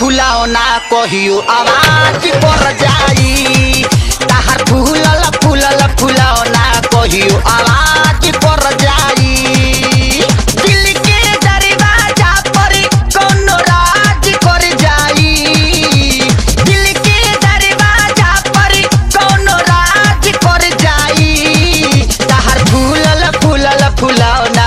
फुलाओ ना कहियो आवाज पर जाई ताहर फूलल फूलल फुलाओ ना कहियो आवाज पर जाई दिल के दरवाजा पर कोनो राज कर जाई दिल के दरवाजा पर कोनो राज कर जाई ताहर फूलल फूलल फुलाओ ना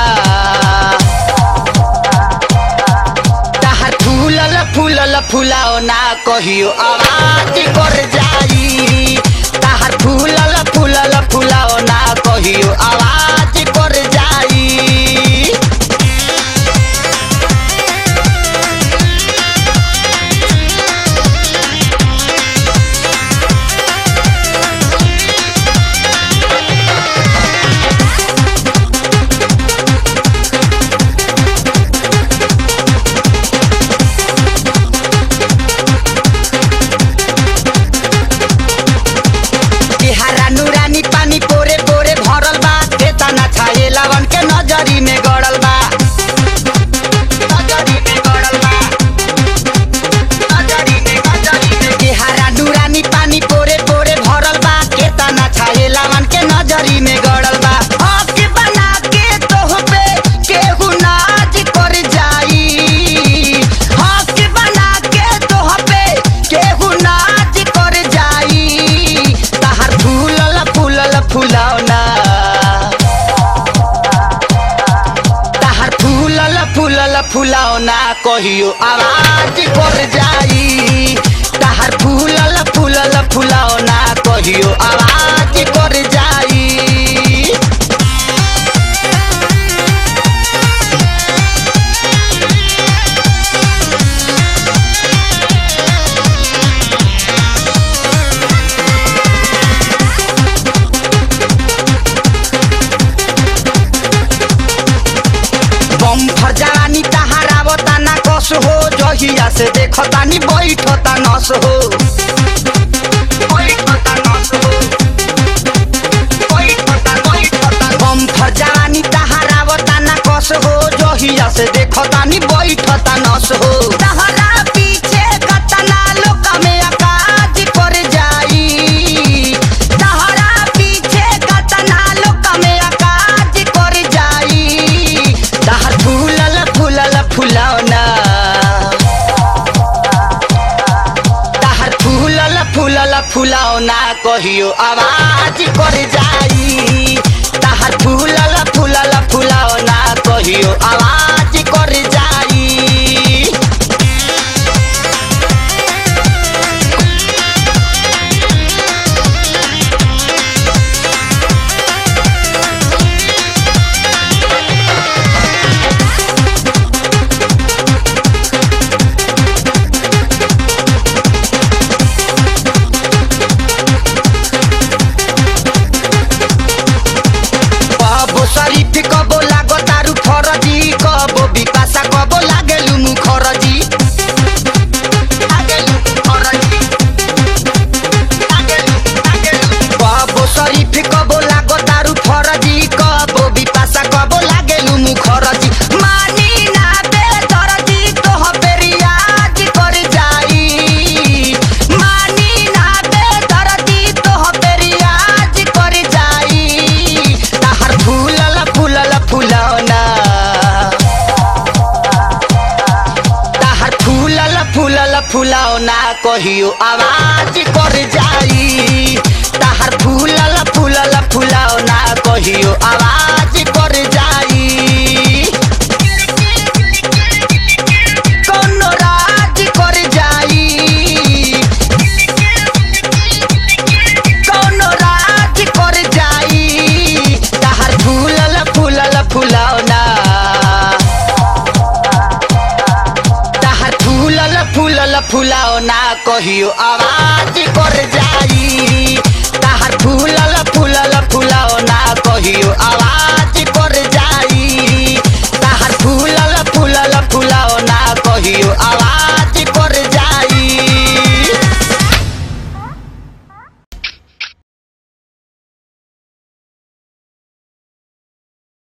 ताहर फूलल फूलल फुलाओ ना कहियो आवाज कर जाई ताहर फूलल फूलल फुलाओ ना कहियो आवाज कर जाई तिहारा नुरानी पानी पोरे पोरे भरल बा केतना छाए लवन के नजरी में गड़ल बा नजरी में गड़ल बा नजरी में नजरी में तिहारा नुरानी पानी पोरे पोरे भरल बा केतना छाए लवन के नजरी में गड़ल बा हक बना के तोह पे केहू नाज कर जाई हक बना के तोह पे केहू नाच कर जाई ताहर फूलल फूलल फुलावना ताहर फूलल फूलल फुलावना कहियो आवाज कर जाई ताहर फूलल फूलल फुलावना कहियो आवाज कर जाई बम फर जवानी तहारावता ना कस हो जहिया से देखतानी बैठता नस हो बैठता नस हो। बैठता, बैठता। बम फर जवानी तहारावता ना कस हो जहिया से देखतानी बैठता नस हो तहरा पीछे कतना लोक में अकाज कर जाई तहरा पीछे कतना लोक में अकाज कर जाई तहर फूलल फूलल फुलौना तहर फूलल फूलल फुलौना कहियो आवाज कर जाई तहर फूलल फूलल फुलौना कहियो आवाज कर जाई कबो शरीफ कबो लागो तारू फरजी कबो बिपाशा कबो लागेलु मुखरजी लागेलु मुखरजी। लागेलु, लागेलु। कबो शरीफ कबो लागो तारू फरजी कबो बिपाशा कबो लागेलु मुखरजी मानी ना बेदरजी तोह पे रियाज कर जाई मानी ना बेदरजी तोह पे रियाज कर जाई ताहर फूलल फूलल फुलौना ताहर फूलल फूलल फुलौना कहियो आवाज कर जाई ताहर फूलल फूलल फुलौना कहियो आवाज कर जाई कोनो राज कर जाई कोनो राज कर जाई ताहर फूलल फूलल फुलौना ताहर फूलल फूलल फुलौना कहियो आवाज